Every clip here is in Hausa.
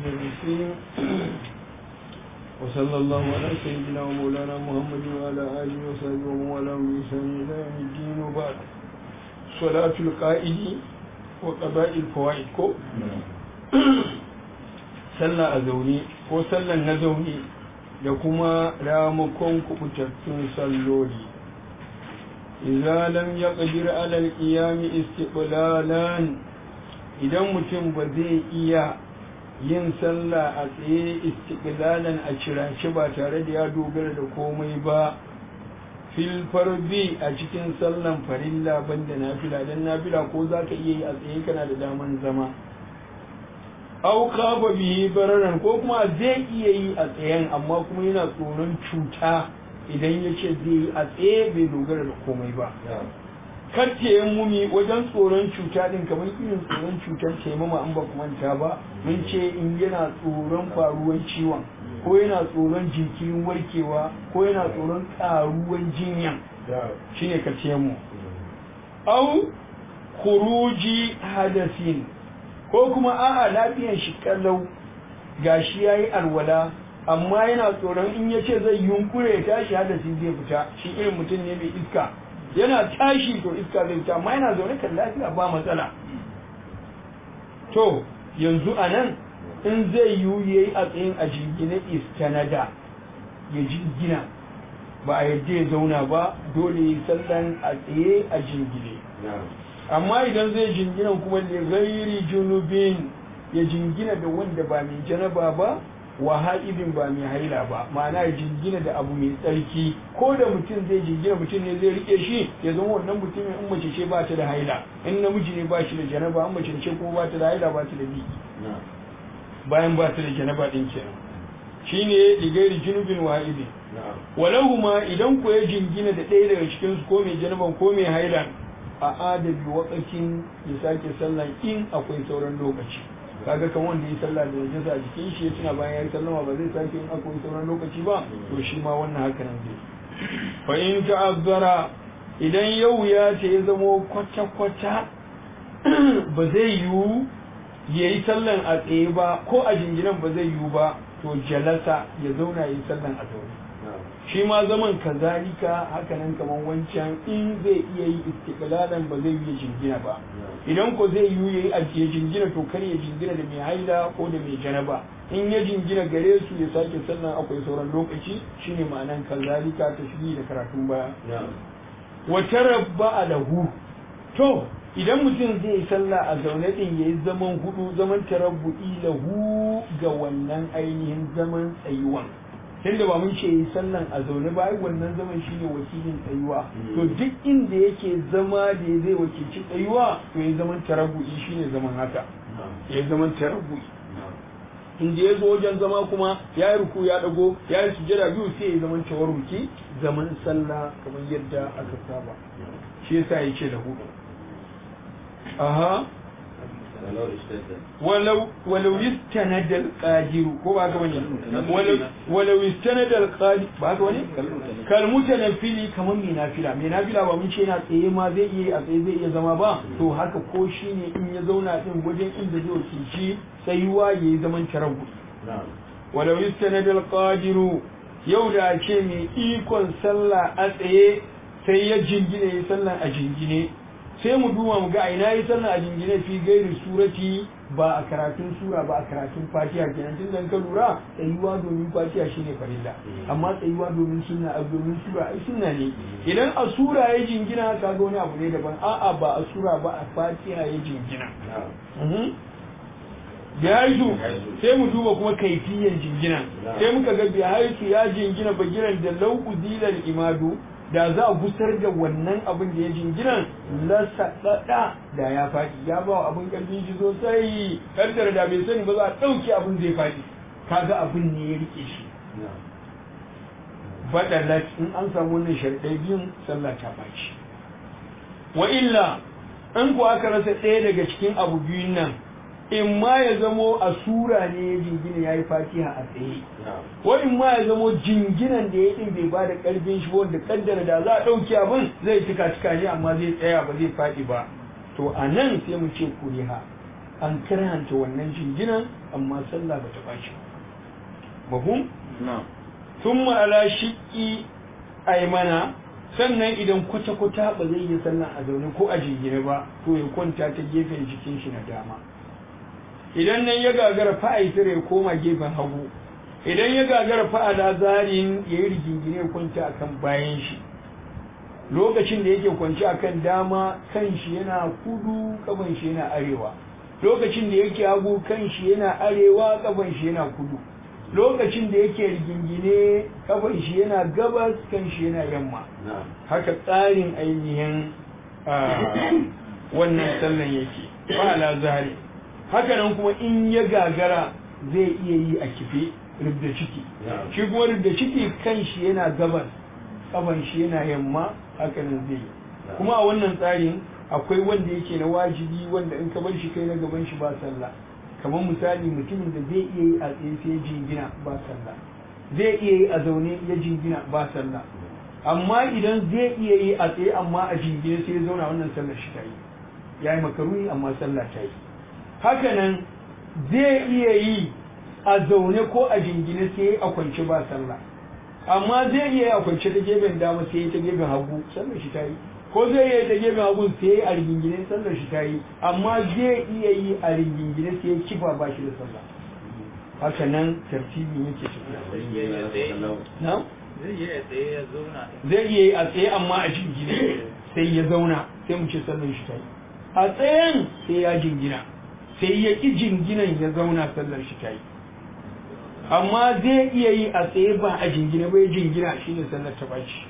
الرجيم وصلى الله على سيدنا ومولانا محمد وعلى آله وصحبه ومن والاه بإحسان إلى يوم الدين وبعد صلاة القائد وقضاء الفوائد كو sallah a zaune ko sallan na zaune da kuma ramakon kubutattun salloli idza lam yaqdir ala al-qiyam istiqlalan idan mutum ba zai iya yin sallah a tsaye istiqlalan a cirace ba tare da ya dogara da komai ba fil farbi a cikin sallan farilla banda nafila dan nafila ko zaka iya yi a tsaye kana da daman zama au kafa bihi bararan ko kuma zai iya yi a tsayen amma kuma yana tsoron cuta idan ya ce zai yi a tsaye bai dogara da komai ba karce mumi wajen tsoron cuta din kamar irin tsoron cutar taimama an ba manta ba mun ce in yana tsoron faruwar ciwon ko yana tsoron jinkirin warkewa ko yana tsoron karuwan jinyan shine karce mu au khuruji hadasin ko kuma a'a lafiyan shi kallau gashi yayi alwala amma yana tsoron in ya ce zai yunkure ya tashi hadasi zai fita shi irin mutum ne mai iska yana tashi to iska zai fita amma yana zaune kan lafiya ba matsala to yanzu a nan in zai yiwu ya yi a tsayin a jingine istanada ya jingina ba a yadda ya zauna ba dole yi sallan a tsaye a jingine amma idan zai jingina kuma da gairi junubin ya jingina da wanda ba mai janaba ba wa haibin ba mai haila ba ma'ana ya jingina da abu mai tsarki ko da mutum zai jingina mutum ne zai rike shi ya zama wannan mutumin in mace ce ba ta da haila in namiji ne ba shi da janaba in mace ce kuma ba ta da haila ba ta da biki bayan ba ta da janaba din kenan shine ligairi junubin wa haibin walahu ma idan ko ya jingina da ɗaya daga cikin su ko mai janaban ko mai hailan a adabi wakakin ya sake sallan in akwai sauran lokaci kaga kan wanda ya sallah da najasa a jikin shi ya tuna bayan ya yi sallama ba zai sake in akwai sauran lokaci ba to shi ma wannan haka nan zai fa in ta'azzara idan yau ya ce ya zamo kwata kwata ba zai yiwu ya yi sallan a tsaye ba ko a jinginan ba zai yiwu ba to jalasa ya zauna ya yi sallan a zaune shi ma zaman kazalika hakanan kaman wancan in zai iya yi istiqlalan ba zai yi jingina ba idan ko zai yi yayi ajiye jingina to kar ya jingina da mai haila ko da mai janaba in ya jingina gare su ya sake sannan akwai sauran lokaci shine ma'anan kazalika ta shiri da karatun baya wa tarabba lahu to idan mutum zai yi sallah a zaune din yayi zaman hudu zaman tarabbu'i lahu ga wannan ainihin zaman tsayuwan tunda ba mun ce yi sallan a zaune ba ai wannan zaman shine wakilin tsayuwa to duk inda yake zama da zai wakilci tsayuwa to ya zaman tarabbu'i shine zaman haka ya zaman tarabbu'i inda ya zo wajen zama kuma ya yi ruku ya dago ya yi sujada biyu sai ya zaman tawarruki zaman sallah kamar yadda aka saba shi yasa ya ce da hudu aha ولو ولو يستند القادر ko ba ka bane walau يستند القادر ba ka bane kal mutanafili kaman mai nafila mai nafila ba mun ce yana tsaye ma zai iya a tsaye zai iya zama ba to haka ko shine in ya zauna din wajen inda zai wakilci tsayuwa yayi zaman tarabu walau يستند القادر yau da ce mai ikon sallah a tsaye sai ya jingine ya sallah a jingine sai mu duba mu ga a ina yi sallah a jingine fi gairi surati ba a karatun sura ba a karatun fatiha kenan tun dan ka lura tsayuwa domin fatiha shine farilla amma tsayuwa domin sunna a domin sura ai sunna ne idan a sura ya jingina ka ga wani abu ne daban a'a ba a sura ba a fatiha ya jingina bihaitu sai mu duba kuma kaifiyan jingina sai muka ga bihaitu ya jingina bagiran da lau udilal imadu da za a gusar da wannan abin da ya jinginan lasaɗaɗa da ya faɗi ya ba wa abin ƙarfin shi sosai kaddara da bai sani ba za a ɗauke abin zai faɗi kaga abin ne ya rike shi baɗalat in an samu wannan sharɗai biyun sallah ta ɓaci wa illa in ku aka rasa ɗaya daga cikin abu biyun nan in ma ya zamo a sura ne ya jingina ya yi fatiha a tsaye ko in ma ya zamo jinginan da ya ɗin bai ba da ƙarfin shi wanda kaddara da za a ɗauki abin zai cika cika ne amma zai tsaya ba zai faɗi ba to a nan sai mu ce kuriha an karhanta wannan jinginan amma sallah ba ta bashi mahum thumma ala shiqqi aymana sannan idan kwata-kwata ba zai yi sallah a zaune ko a jingine ba to ya kwanta ta gefen jikin shi na dama idan nan ya gagara fa'aitar ya koma gefen hagu idan ya gagara fa'ala zarin ya yi rigingine ya kwanta akan bayan shi lokacin da yake kwanci akan dama kan shi yana kudu kafan shi yana arewa lokacin da yake hagu kan shi yana arewa kafan shi yana kudu lokacin da yake rigingine kafan shi yana gabas kan shi yana yamma haka tsarin ainihin wannan sallan yake fa'ala zari haka nan kuma in ya gagara zai iya yi a kife rubda ciki shi kuma rubda ciki kan shi yana gabas kafan shi yana yamma haka nan zai yi kuma a wannan tsarin akwai wanda yake na wajibi wanda in ka bar shi kai na gaban shi ba sallah kamar misali mutumin da zai iya yi a tsaye sai ya jingina ba sallah zai iya yi a zaune ya jingina ba sallah amma idan zai iya yi a tsaye amma a jingine sai ya zauna wannan sallar shi ta yi ya yi makaruni amma sallah ta yi hakanan zai iya yi a zaune ko a jingine sai a kwance ba sallah amma zai iya yi a kwance ta gefen dama sai ta gefen hagu sallar shi ta yi ko zai iya ta gefen hagu sai a rigingine sallar shi ta yi amma zai iya yi a rigingine sai ya kifa ba shi da sallah haka nan tartibin yake tafiya na zai yi a tsaye ya zauna zai iya yi a tsaye amma a jingine sai ya zauna sai mu ce sallar shi ta yi a tsayen sai ya jingina sai ya ƙi jinginan ya zauna sallar shi ta yi amma zai iya yi a tsaye ba a jingina bai jingina shine sallar ta baci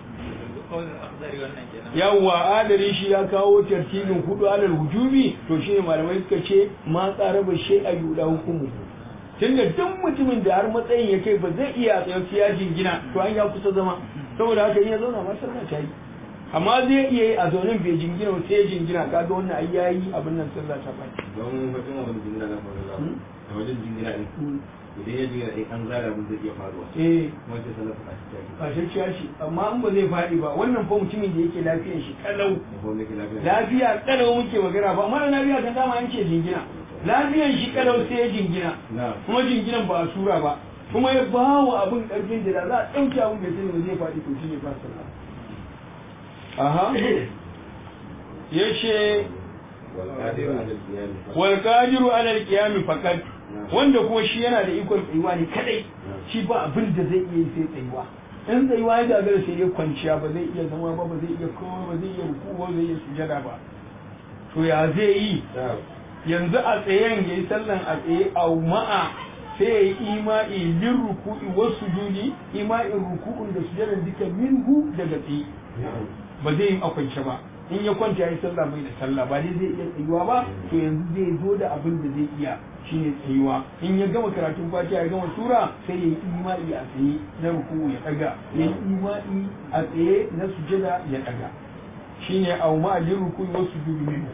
yawwa adari shi ya kawo tartibin hudu alal hujubi to shine malamai suka ce ma tsara ba shi a yuda hukumu tunda duk mutumin da har matsayin ya kai ba zai iya tsaye sai ya jingina to an ya kusa zama saboda haka in ya zauna ma sallah ta yi amma zai iya yi a zaunin bai jingina ba sai ya jingina kaga wannan ai yayi abin nan sallah ta baci don wajen wani jingina na faruwa a wajen jingina ɗin idan ya jingina ɗin an zara abin zai iya faruwa eh kuma sai sallar a cikin ba shakkiya shi amma in ba zai faɗi ba wannan fa mutumin da yake lafiyar shi kalau ko ne ke lafiya lafiya kalau muke magana ba mara lafiya kan dama yanke jingina lafiyan shi kalau sai ya jingina na kuma jinginan ba a sura ba kuma ya ba wa abin karfin da za a ɗauke abin bai sani ba zai faɗi to shi ne ba sallah aha ya ce wal qadiru ala al-qiyam wal qadiru ala al-qiyam faqat wanda kuma shi yana da ikon tsayuwa ne kadai shi ba abin da zai iya yi sai tsayuwa in tsayuwa ya gagara sai dai kwanciya ba zai iya zama ba ba zai iya kowa ba zai iya ruku ba zai iya sujada ba to ya zai yi yanzu a tsayen ya yi sallan a tsaye a ma'a sai ya yi ima'i lin ruku'i wasu juni ima'in ruku'un da sujadan duka minhu daga tsaye ba zai yi a kwance ba in ya kwanta ya yi sallah bai da sallah ba dai zai iya tsayuwa ba to yanzu zai zo da abin da zai iya shine tsayuwa in ya gama karatun fatiha ya gama sura sai ya yi ima'i a tsaye na ruku'u ya daga ya yi ima'i a tsaye na sujada ya daga shine au ma'alin ruku'i wasu juni minhu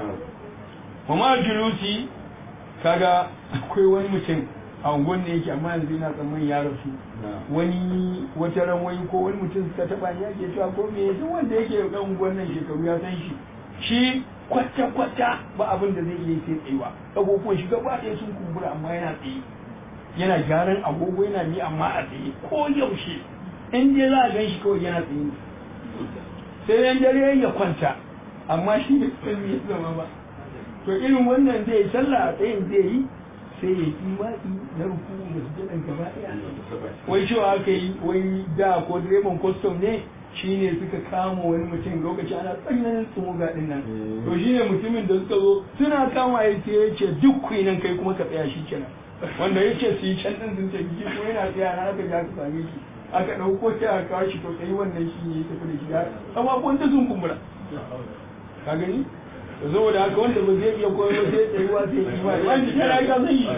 kuma julusi kaga akwai wani mutum a unguwan ne yake amma yanzu yana tsammanin ya rasu wani wata ran wani ko wani mutum suka taba ni yake cewa ko me duk wanda yake da unguwan nan shekaru ya san shi shi kwata kwata ba abin da zai iya sai tsayuwa agogon shi gaba ɗaya sun kumbura amma yana tsaye yana gyaran agogo yana ni amma a tsaye ko yaushe in dai za a gan shi kawai yana tsaye sai yan dare ya kwanta amma shi bai san me ya zama ba to irin wannan zai sallah a tsayin zai yi sai ya yi imani na ruku da sujadan gaba ɗaya wai cewa aka yi wai da ko direban kwastom ne shine suka kama wani mutum lokaci ana tsananin tsumuga din nan to shine mutumin da suka zo suna kama ya ce ya ce duk ku nan kai kuma ka tsaya shi kenan wanda ya ce su yi can ɗin sun tafi kuma yana tsaya na aka ja ka same shi aka ɗauko ta aka kawo shi to kai wannan shi ne ya tafi da shi ya amma da sun kumbura ka gani saboda haka wanda ba zai iya koyo sai tsayuwa sai yi ba wani shi ya ga zai yi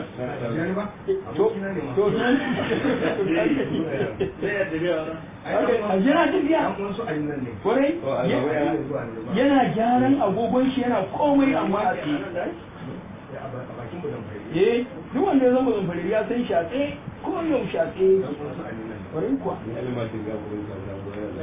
to to a jira tafiya kwarai yana gyaran agogon shi yana komai amma a tsaye eh duk wanda ya zama zamfari ya san shi a tsaye ko yau shi a tsaye kwarai kuwa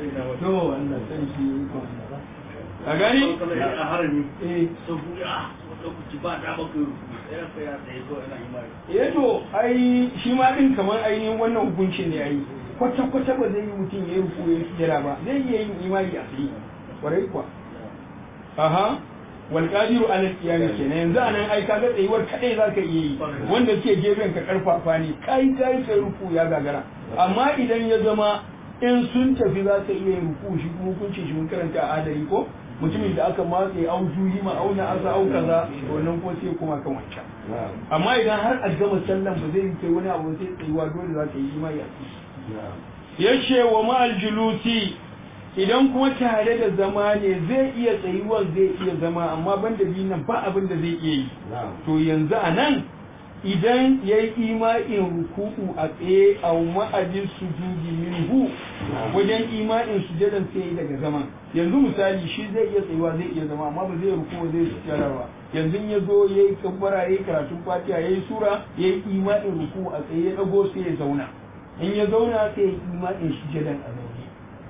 to wannan sarki a gani a harami eh saboda lokaci ba da baka rufu sai ka ya tsaye ko ina yi mai eh to ai shi ma din kamar ainihin wannan hukuncin ne ai kwata kwata ba zai yi mutum ya yi ruku ya jira ba zai iya yin imani a tsaye kwarai kuwa aha wal qadiru ala qiyam kenan yanzu anan ai kaga tsayuwar kadai zaka iya yi wanda ke gefen ka karfafa ne kai kai kai ruku ya gagara amma idan ya zama in sun tafi za ka iya yin ruku shi kuma hukuncin shi mun karanta a adari ko mutumin da aka matse au juyi ma auna asa au kaza wannan ko sai kuma kan wancan amma idan har a gama sallan ba zai kai wani abu sai tsayuwa dole za ka yi imani a ciki yace wa ma'al julusi idan kuma tare da zama ne zai iya tsayuwar zai iya zama amma banda biyun nan ba abin da zai iya yi to yanzu a nan idan ya yi ima'in ruku'u a tsaye a ma'ajin sujudi minhu wajen ima'in sujadan sai ya yi daga zaman yanzu misali shi zai iya tsayuwa zai iya zama amma ba zai ruku zai sujada ba yanzu ya zo ya yi kabbara ya yi karatun fatiha ya yi sura ya yi ima'in ruku a tsaye ya dago sai ya zauna in ya zauna sai ya yi ima'in sujadan a zaune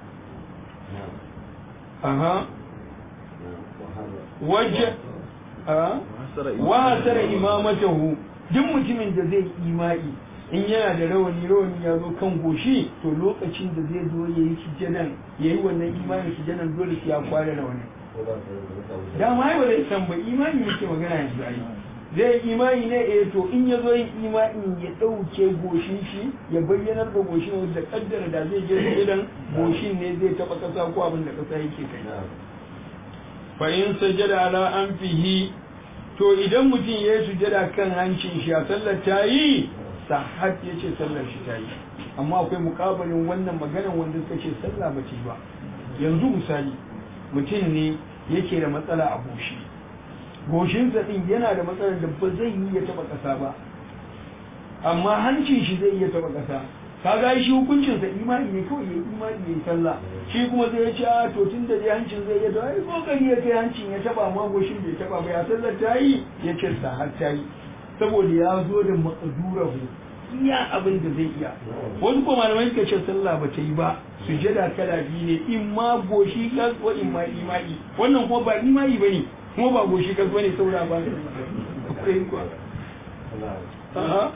aha wajen wa hasara imamatahu duk mutumin da zai imai in yana da rawani rawani ya zo kan goshi to lokacin da zai zo ya yi sujjadan ya yi wannan imanin sujjadan dole sai ya kware rawani dama ai ba zai san ba imani yake magana yanzu ai zai imani ne eh to in ya zo yin imanin ya ɗauke goshin shi ya bayyanar da goshin da kaddara da zai je sujjadan goshin ne zai taɓa ƙasa ko abin da ƙasa yake kai fa in sajada ala anfihi to idan mutum ya yi sujada kan hancin shi a sallar ta yi sahat ya ce sallar shi ta yi amma akwai mukabalin wannan maganan wanda suka ce sallah ba ce ba yanzu misali mutum ne yake da matsala a goshi goshinsa din yana da matsalar da ba zai yi ya taba ƙasa ba amma hancin shi zai iya taba ƙasa kaga shi hukuncinsa imani ne kawai ya imani ya yi sallah shi kuma zai ya ce a to tun da dai hancin zai iya to ai kokari ya kai hancin ya taba amma goshin bai taba ba ya sallar ta yi ya ce sa har ta yi saboda ya zo da maqdurahu iya abin da zai iya wasu kuma malamai suka ce sallah ba ta yi ba sujada kala biyu ne in ma goshi kas ko in ma imani wannan kuma ba imani bane kuma ba goshi kas bane saboda ba ne a'a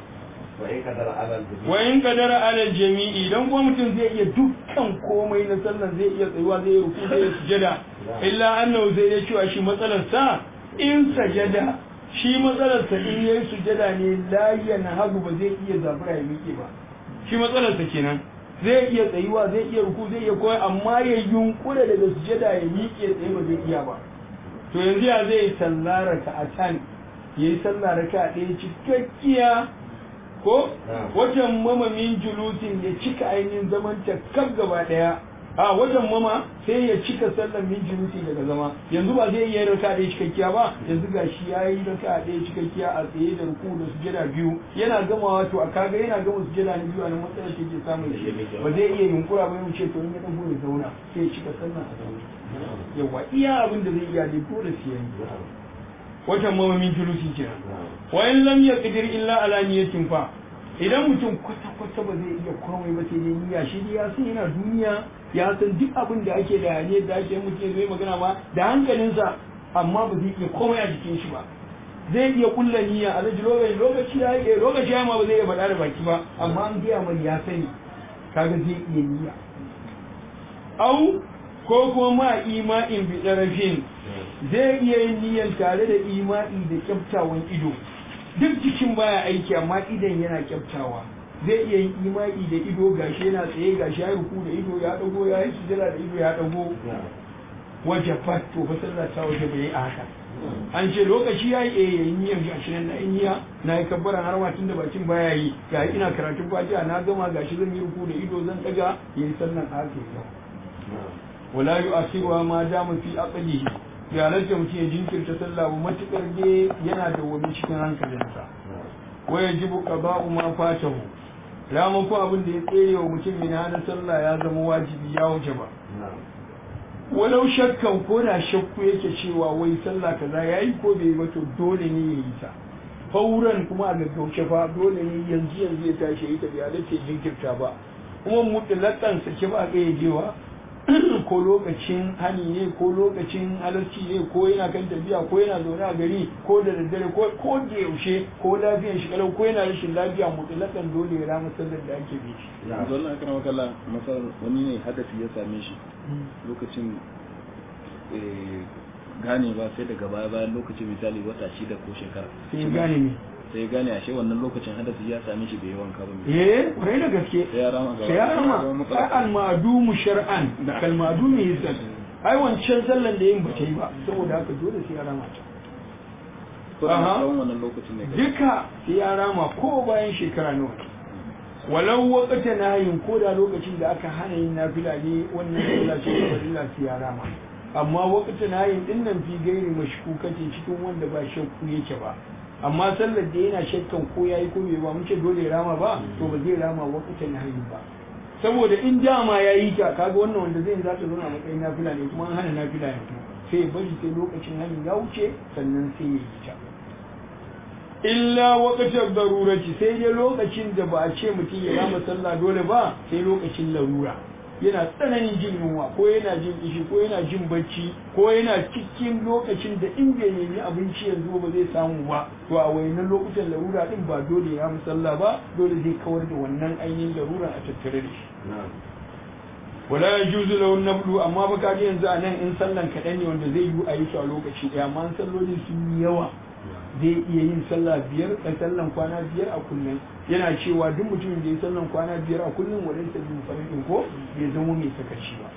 wa in kadara alal jami'i dan kuma mutum zai iya dukkan komai na sallan zai iya tsayuwa zai ruku zai sujada illa annahu zai ya cewa shi matsalar sa in sajada shi matsalar sa in yayi sujada ne la yanhagu ba zai iya zabura ya miƙe ba shi matsalar sa kenan zai iya tsayuwa zai iya ruku zai iya koyi amma ya yunkura daga sujada ya miƙe tsaye ba zai iya ba to yanzu ya zai sallara ka a can yayi sallara ka ɗaya cikakkiya ko wajen mama min julusin ya cika ainihin zaman ta kaf gaba daya a wajen mama sai ya cika sallan min julusi daga zama yanzu ba zai yi raka ɗaya cikakkiya ba yanzu ga shi ya yi raka ɗaya cikakkiya a tsaye da ruku da sujada biyu yana gamawa to a kaga yana gama sujada na biyu a nan matsalar take samun shi ba zai iya yunkura ba yau ce to in ya ɗago ya zauna sai ya cika sallan a zaune yawa iya abin da zai iya dai dole sai ya yi watan mamamin julusi kenan wa in lam yaqdir illa ala niyatin fa idan mutum kwata kwata ba zai iya komai ba sai dai niyya shi dai ya san yana duniya ya san duk abin da ake da ne da ake mutum zai magana ma da hankalinsa amma ba zai iya komai a jikin shi ba zai iya kulla niyya a laji lokaci lokaci ya yi lokaci ya ma ba zai iya faɗa da baki ba amma an gaya mai ya sani kaga zai iya niyya au ko kuma ma ima'in bi ɗarafin zai iya yin niyyar tare da ima'i da kyaftawan ido duk jikin baya aiki amma idan yana kyaftawa zai iya yin ima'i da ido gashi yana tsaye gashi ya ruku da ido ya dago ya yi sujada da ido ya dago waje fat to fa sallah ta waje bai a haka an ce lokaci ya yi eh yayin niyyar gashi nan na yi niyya na yi kabbaran har ma tun da bakin baya yi ga ina karatun fatiha na gama gashi zan yi ruku da ido zan daga yayi sallan haka wala yu'akhiruha ma dama fi aqlihi ya halatta mutum ya jinkirta sallah ba matukar dai yana da wani cikin hankalinsa wa yajibu qada'u ma fatahu ramu ko abin da ya tsere wa mutum min hana sallah ya zama wajibi ya wuce ba walau shakkan ko da shakku yake cewa wai sallah kaza yayi ko bai ba to dole ne ya yi ta fauran kuma a gaggauce fa dole ne yanzu yanzu ya tashi ya yi ta bai halatta ya jinkirta ba kuma mutlaqan sake ba ga yajewa ko lokacin hani ne ko lokacin halarci ne ko yana kan tafiya ko yana zaune a gari ko da daddare ko ko da yaushe ko lafiyar shi kalau ko yana rashin lafiya mutlakan dole ya rama sallar da ake bi shi yanzu wannan kana makalla masal wani ne hadasi ya same shi lokacin eh, gane ba sai daga baya bayan lokacin misali wata shida ko shekara sai ya gane me sai ya gane ashe wannan lokacin hadasi ya same shi bai yi wanka ba mai eh kwarai da gaske sai ya rama gaba sai ya Zama rama matsala. ai al-ma'dumu shar'an kal ma'dumi hissan ai wancan sallan da yin ba ta yi ba saboda haka dole sai ya rama ta ko da Aha. tsawon wannan lokacin ne duka sai ya rama ko bayan shekara nawa ne. walau wakata nayin ko da lokacin da aka hana yin nafila ne wannan sallah ce ta farilla sai ya rama amma wakata nayin din nan fi gairi mashkukatin cikin wanda ba shakku yake ba amma sallar da yana shakkan ko yayi ko bai ba mun ce dole ya rama ba to ba zai rama wakata nayin ba saboda in dama ya yi ta kaga wannan wanda zai za ta zo a matsayin nafila ne kuma an hana nafila ya to sai ya bari sai lokacin hanin ya wuce sannan sai ya yi ta illa waqtar darurati sai dai lokacin da ba a ce mutum ya rama sallah dole ba sai lokacin larura yana tsananin jin yunwa ko yana jin ishi ko yana jin bacci ko yana cikin lokacin da in bai nemi abinci yanzu ba zai samu ba to a wayannan lokutan larura din ba dole ya sallah ba dole zai kawar da wannan ainihin larura a tattare da shi wala yajuzu lahu nablu amma ba kaji yanzu a nan in sallan kaɗan ne wanda zai yi a yi su a lokaci ɗaya amma in salloli sun yi yawa zai iya yin sallah biyar a sallan kwana biyar a kullum yana cewa duk mutumin da ya sallan kwana biyar a kullum wa laysa bi faridin ko bai zama mai sakaci ba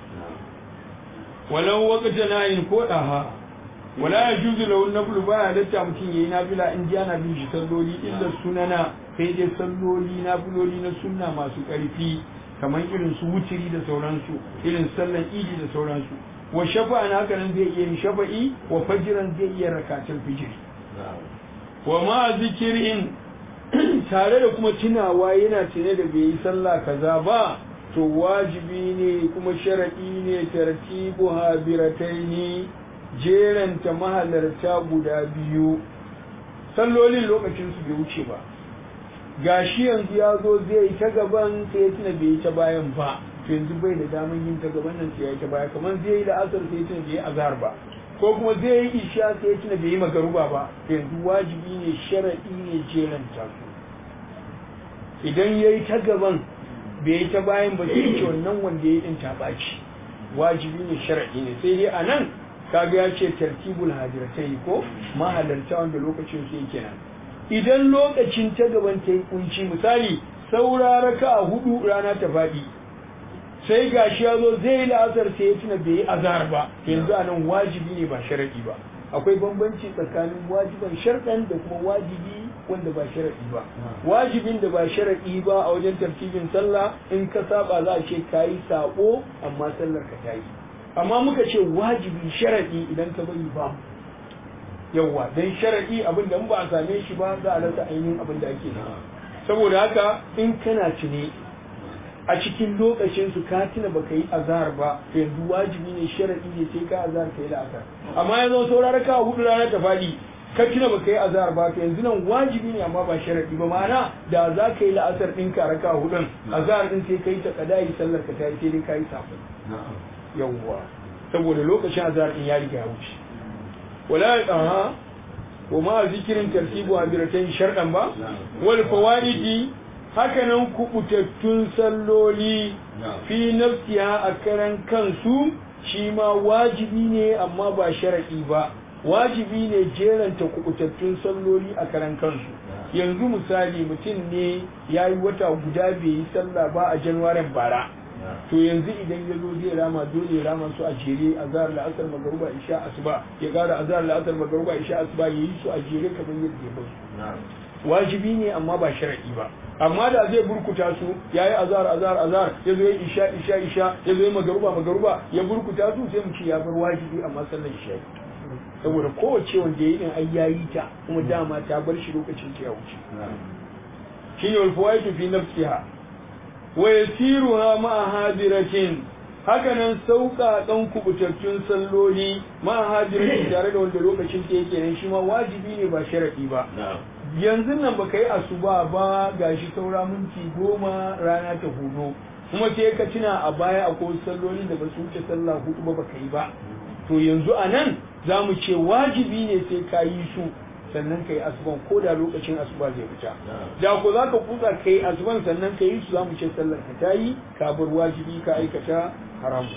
walau waqta nayin ko daha wala yajuzu lahu naflu ba ya datta mutum yayi nafila in ji ana bin shi salloli illa sunana sai dai salloli nafiloli na sunna masu ƙarfi kamar irin su wutiri da sauransu irin sallan idi da sauransu wa shafa'a na haka nan zai iya yin shafa'i wa fajiran zai iya rakatul fijiri wa ma zikirin tare da kuma tunawa yana tune da bai yi sallah kaza ba to wajibi ne kuma sharadi ne tartibu habirataini jeranta mahalarta guda biyu sallolin lokacin su bai wuce ba gashi yanzu ya zo zai yi ta gaban sai ya tuna bai yi ta bayan ba to yanzu bai da daman yin ta gaban nan sai ya yi ta baya kamar zai yi la'asar sai ya tuna bai yi azhar ba ko kuma zai yi isha sai ya tuna bai yi magaruba ba yanzu wajibi ne sharaɗi ne jeranta su idan ya yi ta gaban bai yi ta bayan ba sai ce wannan wanda ya yi ɗin ta ɓaci wajibi ne sharaɗi ne sai dai a nan kaga ya ce tartibul hadiratai ko mahalarta wanda lokacin su yake nan idan lokacin ta gaban ta yi kunci misali saura raka a hudu rana ta faɗi sai gashi ya zo zai yi la'asar sai ya tuna bai yi azhar ba yanzu a nan wajibi ne ba sharaɗi ba akwai bambanci tsakanin wajiban sharɗan da kuma wajibi wanda ba sharaɗi ba wajibin da ba sharaɗi ba a wajen tartibin sallah in ka saba za a ce ka yi saɓo amma sallar ka ta yi amma muka ce wajibi sharaɗi idan ka bari ba yawwa dan sharaɗi abin da in ba a same shi ba za a rasa ainihin abin da ake nema saboda haka in kana tune a cikin lokacin su ka tuna baka yi azhar ba to yanzu wajibi ne sharadi ne sai ka azhar kai la'asar amma yanzu saurara ka hudu rana ta fadi ka tuna baka yi azhar ba to yanzu nan wajibi ne amma ba sharadi ba ma'ana da za ka yi la'asar din ka raka hudun azhar din sai kai ta kadai sallar ka ta yi sai dai ka yi safa yawwa saboda lokacin azhar din ya riga ya wuce wala aha wa ma zikirin tartibu abiratan shardan ba wal fawaidi hakanan kubutattun salloli fi nafsiya a karan kansu shi ma wajibi ne amma ba sharaɗi ba wajibi ne jeranta kubutattun salloli a karan kansu yanzu misali mutum ne ya yi wata guda bai yi sallah ba a januwarin bara to yanzu idan ya zo zai rama dole ya rama su a jere a zahar la'asar magaruba isha asuba ya gara a zahar la'asar magaruba isha asuba ya yi su a jere kamar yadda ya basu wajibi ne amma ba sharaɗi ba amma da zai burkuta su ya yi azar azar azar ya zo ya isha isha isha ya zo ya magaruba magaruba ya burkuta su sai mu ce ya bar wajibi amma sallar isha saboda kowace wanda ya yi din ai yayi ta kuma dama ta bar shi lokacin ta ya wuce shi ne walfawaitu fi nafsiha wa yasiruha ma'a hadiratin hakanan sauƙaƙan kubutattun salloli ma'a hadiratin tare da wanda lokacin ta yake nan shi ma wajibi ne ba sharaɗi ba yanzu nan baka yi asuba ba gashi saura minti goma rana ta hudu kuma sai ka tuna a baya akwai sallolin da ba su wuce sallah hudu ba baka yi ba to yanzu a nan za mu ce wajibi ne sai ka yi su sannan ka yi asuban ko da lokacin asuba zai fita da ko za ka kusa ka yi asuban sannan ka yi su za mu ce sallar ka ta yi ka bar wajibi ka aikata haram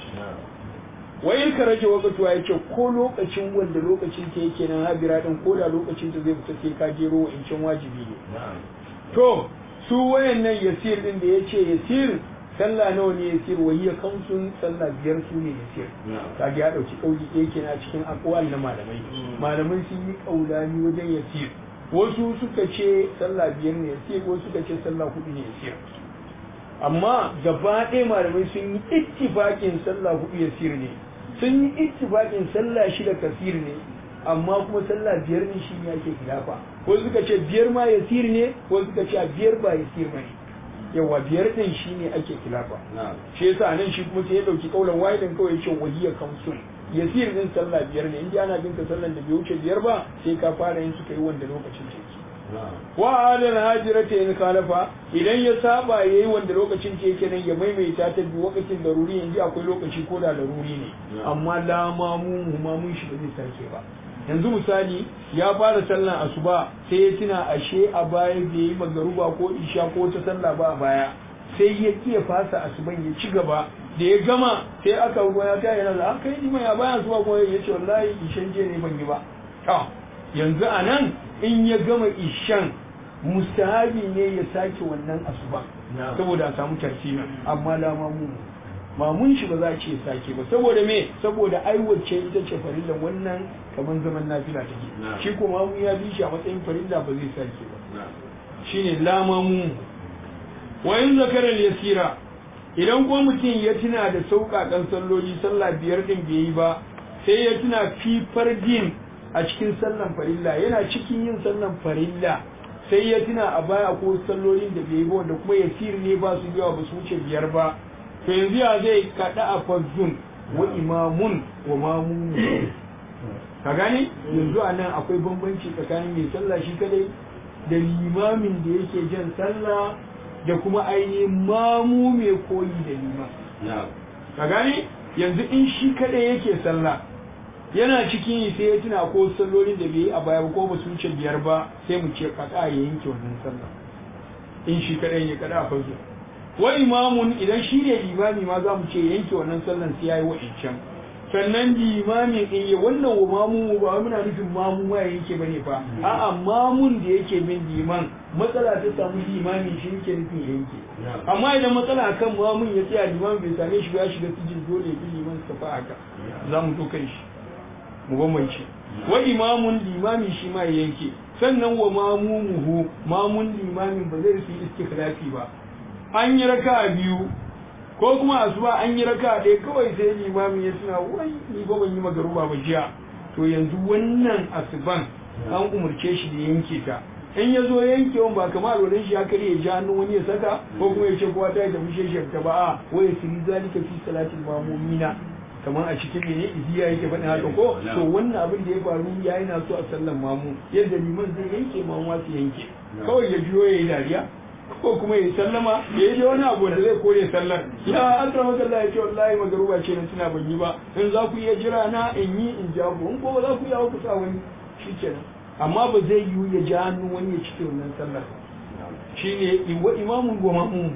wa in ka rage wakatuwa ya ce ko lokacin wanda lokacin ta yake nan habira din ko da lokacin ta zai fita sai ka jero wa incin wajibi ne to su wayannan yasir din da ya ce yasir sallah nawa ne yasir wa hiya kamsun sallah biyar su ne yasir kaga ya dauki kauli ɗaya kenan cikin aqwal na malamai malamai sun yi kaulani wajen yasir wasu suka ce sallah biyar ne yasir wasu suka ce sallah hudu ne yasir amma gaba ɗaya malamai sun yi ittifaƙin sallah hudu yasir ne sun yi ittifaƙin sallah shida kasir ne amma kuma sallah biyar ne shi ne ake khilafa wasu suka ce biyar ma yasir ne wasu suka ce biyar ba yasir ba ne yawa biyar din shi ne ake khilafa shi yasa nan shi kuma sai ya dauki kaulan wahidin kawai ya ce wahiyar kamsun yasir din sallah biyar ne in ji ana bin ka sallan da bai wuce biyar ba sai ka fara yin suka yi wanda lokacin ce wa adal hajirata in khalafa idan ya saba yayi wanda lokacin ce yake nan ya maimaita ta bi lokacin daruri yanzu akwai lokaci ko da daruri ne amma la mamu mamun shi ba zai sake ba yanzu misali ya fara sallan asuba sai ya tuna ashe a baya bai yi magaruba ko isha ko ta sallah ba a baya sai ya kiya fasa asuban ya ci gaba da ya gama sai aka ruwa ya kai yana da aka yi ya bayan asuba ko ya ce wallahi ishan je ne ban yi ba to yanzu a nan in ya gama ishan mustahabi ne ya sake wannan asuba saboda a samu tartibi amma la mamu mamun shi ba za a ce sake ba saboda me saboda aiwace ita ce farilla wannan kamar zaman nafila take shi ko mamu ya bi shi a matsayin farilla ba zai sake ba shine la mamu wa in zakara yasira idan ko mutum ya tuna da sauƙaƙan salloli sallah biyar din bai yi ba sai ya tuna fi fardin a cikin sallan farilla yana cikin yin sallan farilla sai ya tuna a baya ko sallolin da bai yi ba wanda kuma yasir ne ba su yawa ba su wuce biyar ba to yanzu ya zai kaɗa a fazzun wa imamun wa mamun ka gane yanzu a nan akwai bambanci tsakanin mai sallah shi kadai da limamin da yake jan sallah da kuma ainihin mamu mai koyi da liman ka gane yanzu in shi kadai yake sallah yana cikin yi sai ya tuna ko sallolin da bai yi a baya ko ba su wuce biyar ba sai mu ce kaɗa ya yanke wannan sallah in shi kadai ya kaɗa a fazzun wa imamun idan shi ne limami ma za mu ce yanke wannan sallan sai yayi wa'incan sannan limamin in yi wannan wa mamu ba muna nufin mamu ma ya yanke bane fa a'a mamun da yake bin liman matsala ta samu limami shi yake nufin yanke amma idan matsala kan mamun ya tsaya liman bai same shi ba ya shiga sijin dole bi liman sa fa haka za mu dokan shi mu bambance wa imamun limami shi ma ya yanke sannan wa mamumuhu mamun limamin ba zai su yi istikhlafi ba an yi raka biyu ko kuma asuba an yi raka ɗaya kawai sai limamin ya tuna wai ni ba ban yi magaruba ba jiya to yanzu wannan asuban an umarce shi da yanke ta in ya zo yankewan ba kamar alwalan shi ya karye ja hannun wani ya saka ko kuma ya ce kowa ta yi tafi sheshiyar ta ba a waya siri zalika fi salatin mamumina kamar a cikin mene iziya yake faɗin haka ko to wannan abin da ya faru ya yana so a sallan mamu yadda liman zai yanke mamu su yanke kawai ya biyo ya yi dariya ko kuma ya sallama ya yi wani abu da zai kore sallar ya asra makalla ya ce wallahi magaruba ce na tuna ban yi ba in za ku iya jira na in yi in ja ku in ko ba za ku iya ku sa wani shi kenan amma ba zai yiwu ya ja hannun wani ya cike wannan sallar shine wa imamun wa ma'mum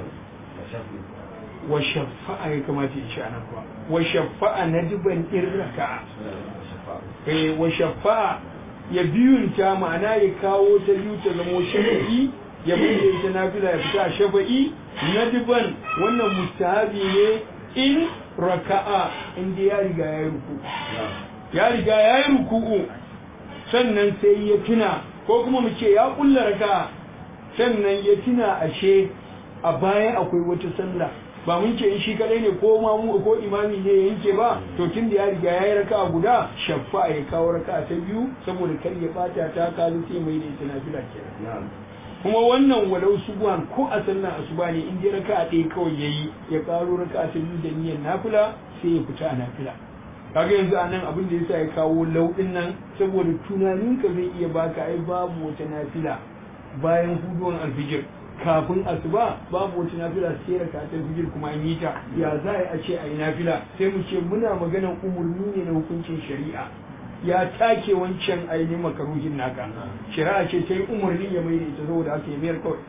wa shafa'a ya kamata ya ci anan kuwa wa shafa'a na diban irraka eh wa shafa'a ya biyunta ma'ana ya kawo ta biyu ta zamo shafi'i ya bude ita nafila ya fita a shafa'i na diban wannan mustahabi ne in raka'a inda ya riga ya yi ruku ya riga ya yi ruku'u sannan sai ya tuna ko kuma mu ce ya kulla raka'a sannan ya tuna ashe a baya akwai wata sallah ba mun ce in shi kadai ne ko mamu ko imami ne ya yanke ba to tun da ya riga ya yi raka'a guda shaffa ya kawo raka'a ta biyu saboda kar ya bata ta kalu sai mai da ita nafila kenan kuma wannan walau subuhan ko a sallan asuba ne in dai raka'a ɗaya kawai yayi ya karo raka'a ta biyu da niyyar nafila sai ya fita a nafila kaga yanzu a nan abin da yasa ya kawo lauɗin nan saboda tunaninka zai iya baka ai babu wata nafila bayan huduwan alfijir kafin asuba babu wata nafila sai raka ta fijir kuma an yi ta ya za a ce a yi nafila sai mu ce muna maganan umurni ne na hukuncin shari'a ya take wancan ainihin makaruhin naka shari'a ce ta yi umarni ya mai da ita saboda aka yi mayar kawai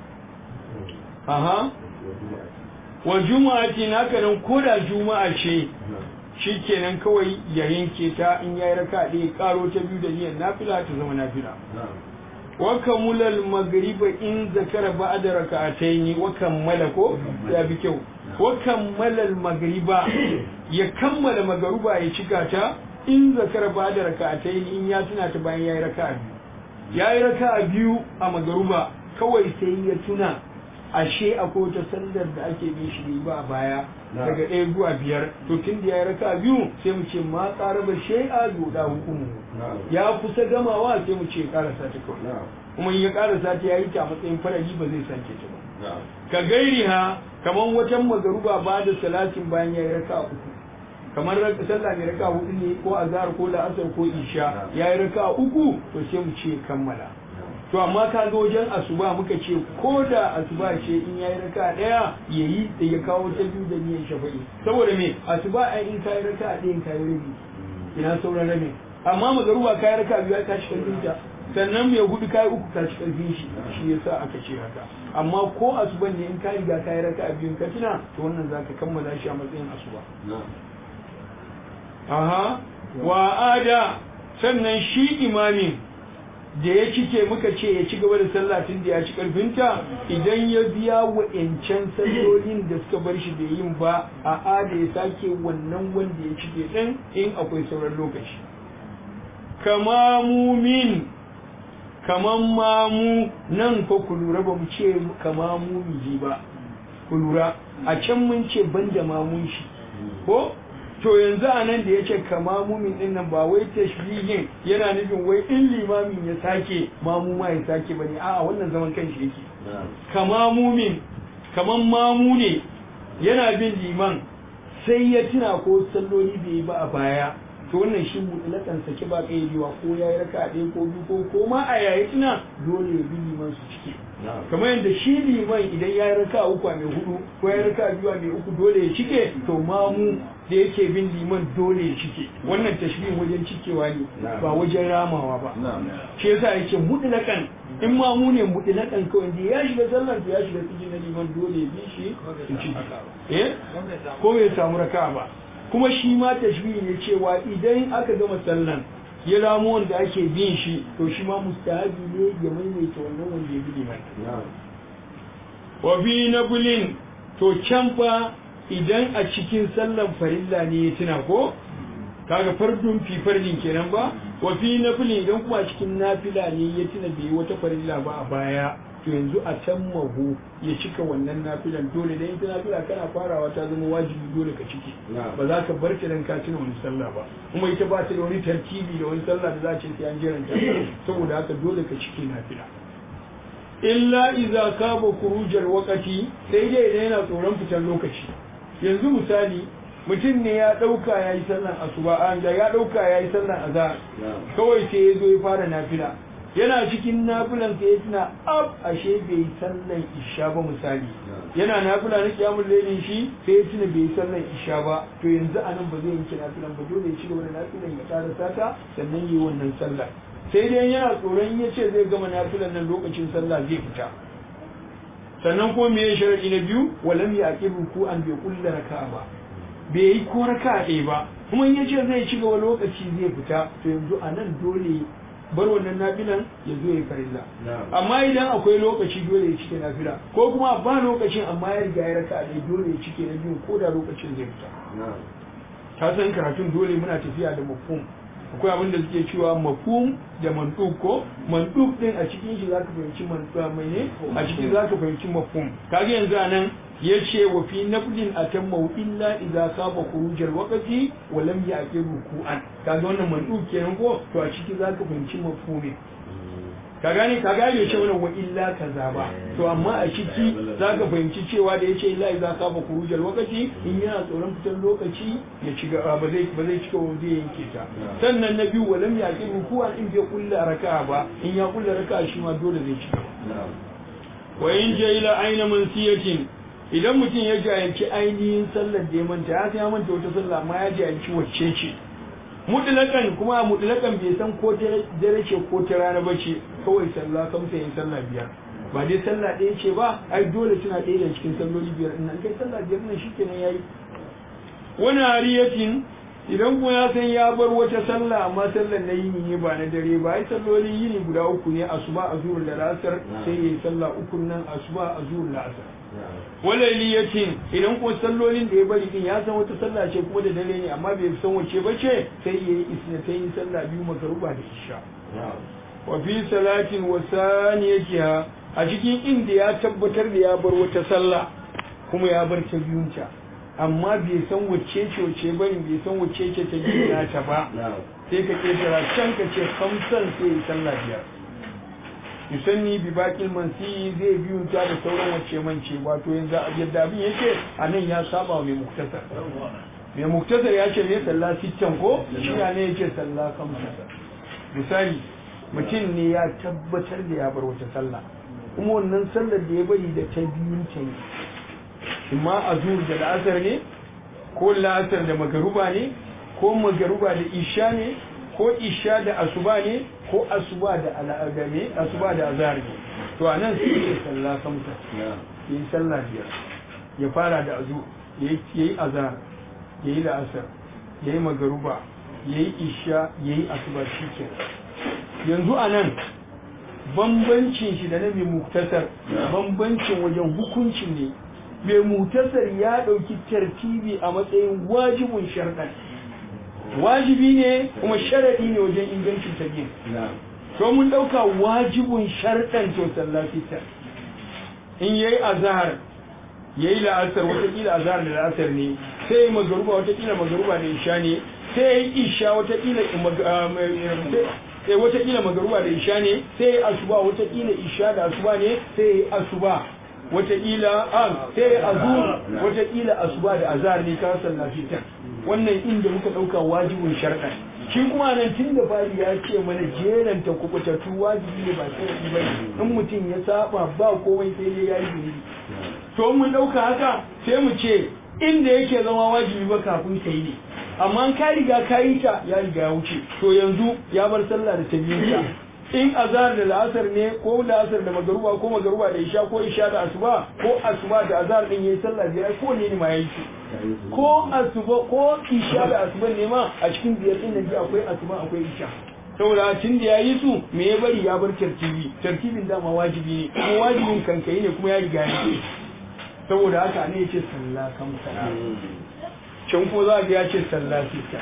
aha wa juma'a ce naka nan ko da juma'a ce shi kenan kawai ya yanke ta in ya yi raka ɗaya karo ta biyu da niyyar nafila ta zama nafila wa kamulal magriba in zakara ba'da raka'ataini wa kammala ko ya bi kyau wa kammalal magriba ya kammala magruba ya cika ta in zakara ba'da raka'ataini in ya tuna ta bayan yayi raka'a biyu yayi raka'a biyu a magruba kawai sai ya tuna ashe akwai wata sallar da ake bin shi ba a baya daga ɗaya zuwa biyar to tun da ya raka biyu sai mu ce ma ƙara ba shai'a yoda hukumu ya kusa gamawa sai mu ce ƙarasa ta kawai kuma in ya ƙarasa ta ya yi ta a matsayin farali ba zai sake ta ba ka gairi ha kamar wajen magaruba ba da salatin bayan ya yi raka uku kamar sallah mai raka hudu ne ko azhar ko la'asar ko isha ya yi raka uku to sai mu ce kammala to amma ka ga wajen asuba muka ce ko da asuba ce in yayi raka daya yayi da ya kawo ta biyu da niyyar shafa'i saboda me asuba ai in kai raka ɗaya in kai rabi ina sauran rabi amma magaruba kai raka biyu ka ci karfin ta sannan mai hudu kai uku ka ci karfin shi shi yasa aka ce haka amma ko asuban ne in ka riga kai raka biyu ka tuna to wannan zaka kammala shi a matsayin asuba aha wa ada sannan shi imamin da ya cike muka ce ya ci gaba da sallah tun da ya ci karfinta idan ya biya wa'ancan sallolin da suka bar shi da yin ba a ada ya sake wannan wanda ya cike din in akwai sauran lokaci kama mumin kaman mamu nan ko ku lura ba mu ce kama mumiji ba ku lura a can mun ce banda mamun shi ko to yanzu a nan da ya ce kama mumin din nan ba wai tashbihin yana nufin wai in limamin ya sake mamu ma ya sake bane a'a wannan zaman kanshi yake kama mumin kaman mamu ne yana bin liman sai ya tuna ko salloli bai yi ba a baya to wannan shi mutlakan sake ba kaidewa ko ya yi raka ɗaya ko biyu ko ko ma a yayi tuna dole ya bi liman su cike kamar yadda shi liman idan ya yi raka uku a mai hudu ko ya yi raka biyu a mai uku dole ya cike to mamu da yake bin liman dole ya cike wannan tashbihin wajen cikewa ne ba wajen ramawa ba shi yasa yake mutlakan in ma mu ne mutlakan kawai da ya shiga sallar ya shiga cikin na liman dole ya bi shi su cike eh ko bai samu raka ba kuma shi ma tashbihi ne cewa idan aka gama sallan ya ramu wanda ake bin shi to shi ma mustahabi ne ya maimaita wannan wanda ya bi liman wa fi nabulin to can fa idan a cikin sallan farilla ne ya tuna ko kaga fardun fi fardin kenan ba wa fi nafilin idan kuma cikin nafila ne ya tuna bai wata farilla ba a baya to yanzu a can mahu ya cika wannan nafilan dole dan ita nafila kana farawa ta zama wajibi dole ka ciki ba za ka bar ta dan ka tuna wani sallah ba kuma ita ba ta da wani tartibi da wani sallah da za ce sai an jiranta saboda haka dole ka ciki nafila illa iza kaba kurujar wakati sai dai idan yana tsoron fitar lokaci yanzu misali mutum ne ya ɗauka ya yi sallan asuba an ya ɗauka ya yi sallan azhar kawai sai ya zo ya fara nafila yana cikin nafilan sai ya tuna ab ashe bai yi sallan isha ba misali yana nafila na kiyamun lailin shi sai ya tuna bai yi sallan isha ba to yanzu a nan ba zai yanke nafilan ba dole ya ci gaba da nafilan ya ƙara sata sannan yi wannan sallah sai dai yana tsoron ya ce zai gama nafilan nan lokacin sallah zai fita sannan kuma me ya sharadi na biyu walam ya aqibu ku an bai kulla raka'a ba bai yi ko raka'a ɗaya ba kuma in ya ce zai ci gaba lokaci zai fita to yanzu a nan dole bar wannan nafilan ya zo ya farilla amma idan akwai lokaci dole ya cike nafila ko kuma ba lokacin amma ya riga ya raka'a ɗaya dole ya cike na biyu ko da lokacin zai fita ka san karatun dole muna tafiya da mafhum akwai abin da suke cewa mafhum da manduk ko manduk din a cikin shi zaka fahimci manduk mai ne a cikin zaka fahimci mafhum kage yanzu anan yace wa fi nafdin atamma illa idza saba khurujal waqti wa lam ya'qib ruku'an kaga wannan manduk kenan ko to a ciki zaka fahimci mafhumi ka gane ka gane ce mana wa illa kaza ba to amma a ciki za ka fahimci cewa da yace illa idza ka ba kurujal lokaci in yana tsoron fitar lokaci ya ci gaba ba zai ba zai cika ba zai yanke ta sannan na biyu walam ya ki rukuwan in bai kulla raka'a ba in ya kulla raka'a shi ma dole zai ci gaba wa in ila aina mansiyatin idan mutum ya jayanci ainihin sallar da ya manta ya san ya manta wata sallah amma ya jayanci wacce ce mutlakan kuma mutlakan bai san ko ta dare ce ko ta rana ba ce kawai sallah kamsa yin sallah biyar ba dai sallah ɗaya ce ba ai dole suna ɗaya da cikin salloli biyar in nan kai sallah biyar nan shikenan yayi wani hariyatin idan kuma ya san ya bar wata sallah amma sallar na yini ne ba na dare ba ai sallolin yini guda uku ne asuba azhur da lasar sai yayi sallah uku nan asuba azhur da asar walailiyatin idan ko sallolin da ya bari din ya san wata sallah ce kuma da dare ne amma bai san wace ba ce sai yayi isnatayn sallah biyu makaruba da isha wa fi salatin wa saniyatiha a cikin inda ya tabbatar da ya bar wata sallah kuma ya bar ta biyunta amma bai san wacce ce wacce bane bai san wacce ce ta biyu ta ba sai ka ketara can ka ce hamsan sai ya sallah biyar yusanni bi bakil mansi zai biyu ta da sauran wacce mance wato yanzu yadda abin yake a nan ya saba mai muktasar mai muktasar ya ce ne sallah sittan ko shi ne yake sallah kamsa misali mutum ne ya tabbatar da ya bar wata sallah kuma wannan sallar da ya bari da ta biyun ta ne imma azur da la'asar ne ko la'asar da magaruba ne ko magaruba da isha ne ko isha da asuba ne ko asuba da al'ada ne asuba da azhar ne to anan sai ya sallah kamsa yi sallah biyar ya fara da azu yayi azhar yayi la'asar yayi magaruba yayi isha yayi asuba shikenan yanzu anan bambancin shi da na mai muktasar bambancin wajen hukuncin ne mai muktasar ya ɗauki tartibi a matsayin wajibin sharɗan wajibi ne kuma sharaɗi ne wajen ingancin tabiyin to mun ɗauka wajibin sharɗan to sallafita in yayi azhar yayi la'asar watakila azhar da la'asar ne sai yayi magaruba watakila magaruba da isha ne sai yayi isha watakila sai watakila magaruba da isha ne sai yayi asuba watakila isha da asuba ne sai yayi asuba watakila an sai azur watakila asuba da azhar ne ka sallafita wannan inda muka ɗauka wajibin sharɗan shi kuma nan tun da fari ya ce mana jeranta kubutattu wajibi ne ba sharaɗi ba in mutum ya saba ba komai sai dai ya yi zunubi to mun ɗauka haka sai mu ce inda yake zama wajibi ba kafin ka yi ne amma ka riga ka yi ta ya riga ya wuce to yanzu ya bar sallah da ta ta in azhar da la'asar ne ko la'asar da magaruba ko magaruba da isha ko isha da asuba ko asuba da azhar din yayi sallah biyar ko ne ne ma yayi ko asuba ko isha da asuba ne ma a cikin biyar din nan akwai asuba akwai isha saboda tun da yayi su me ya bari ya bar tartibi tartibin dama wajibi ne kuma wajibin kankai ne kuma ya riga ya ce saboda haka ne yace sallah kam sallah can ko za ga ya ce sallah sita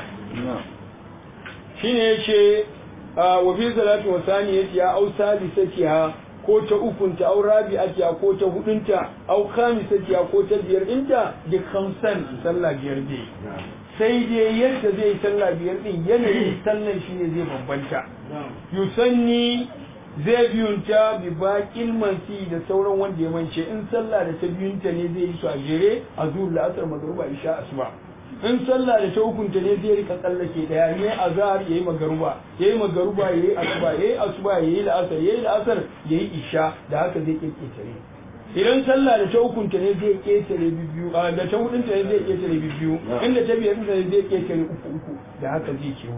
shine yace wa fi salati wa saniyati ya au salisatiha ko ta ukunta au rabi'atiha ko ta hudunta au khamisatiha ko ta biyar dinta duk khamsan sallah biyar dai sai dai yadda zai sallah biyar din yanayin sallan shi ne zai bambanta yusanni zai biyunta bi baƙin mansi da sauran wanda ya mance in sallah da ta biyunta ne zai yi su a jere a zuwa la'asar magruba isha asuba in sallah da ta hukunta ne zai rika tsallake daya ne azhar yayi magaruba yayi magaruba yayi asuba yayi asuba yayi la'asar yayi la'asar yayi isha da haka zai kirkire idan sallah da ta hukunta ne zai ketare biyu da ta hudunta ne zai ketare biyu inda ta biyar ne zai ketare uku uku da haka zai kewo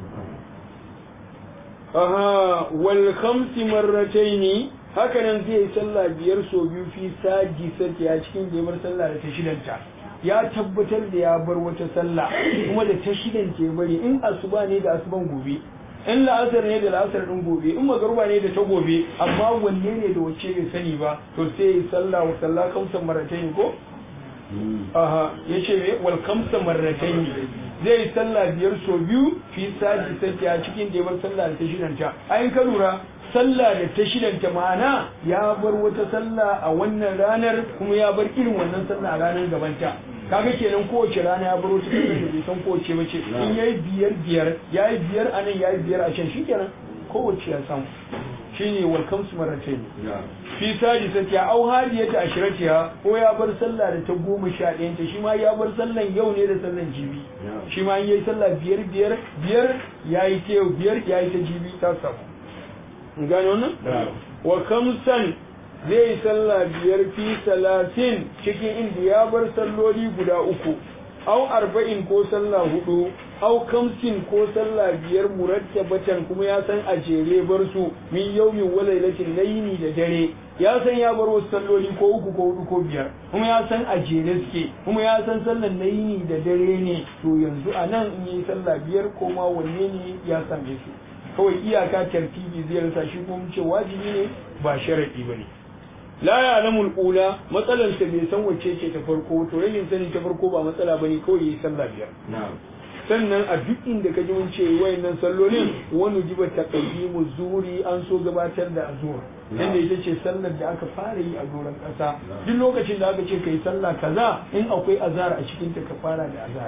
aha wal khamsi marrataini haka nan zai yi sallah biyar so biyu fi saji sarki a cikin da bar sallah da ta shidanta ya tabbatar da ya bar wata sallah kuma da ta shidan ke bari in asuba ne da asuban gobe in la'asar ne da la'asar din gobe in magaruba ne da ta gobe amma wanne ne da wacce bai sani ba to sai yi sallah wa sallah kamsa marratayn ko aha yace me wal kamsa marratayn zai yi sallah biyar so biyu fi saji sai a cikin da ya bar sallah da ta shidanta ayin ka lura sallah da ta shidanta ma'ana ya bar wata sallah a wannan ranar kuma ya bar irin wannan sallah a ranar gabanta kaga kenan kowace rana ya bar wata sallah da bai san kowace bace in yayi biyar biyar yayi biyar a nan yayi biyar a can shikenan kowace ya samu shine wal kamsu marratayn fi sadisati au hadiyata ashratiha ko ya bar sallah da ta goma sha ɗayan ta shi ma ya bar sallan yau ne da sallan jibi shi ma in yayi sallah biyar biyar biyar yayi ta yau biyar yayi ta jibi ta samu in gane wannan wa kamsan zai yi sallah biyar fi salatin cikin inda ya bar salloli guda uku au arba'in ko sallah hudu au kamsin ko sallah biyar murattabatan kuma ya san a jere bar su min yaumin wa lailatin layini da dare ya san ya bar wasu salloli ko uku ko hudu ko biyar kuma ya san a jere suke kuma ya san sallan layini da dare ne to yanzu a nan in yi sallah biyar ko ma wanne ne ya same su kawai iyaka tartibi zai rasa shi kuma ce wajibi ne ba sharadi ba ne la ya alamul ula matsalar sa bai san wacce ce ta farko to rashin sani ta farko ba matsala bane kawai yi sallah biyar sannan a duk inda ka ji mun ce wayannan sallolin wani jiba taqaddimu zuri an so gabatar da azur inda ita ce sallar da aka fara yi a doron kasa duk lokacin da aka ce kai sallah kaza in akwai azar a cikin ta ka fara da azar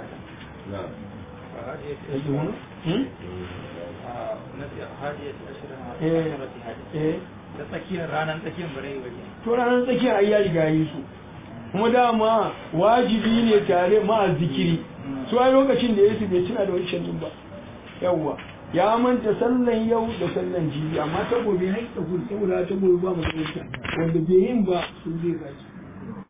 da tsakiyar ranar tsakiyar bare waje to ranar tsakiyar ai ya riga yi su kuma dama wajibi ne tare ma zikiri su ai lokacin da yesu bai tuna da wancan din ba yawwa ya manta sallan yau da sallan jibi amma ta gobe har ta gobe saboda ta gobe ba mu da wanda bai yin ba su zai gaji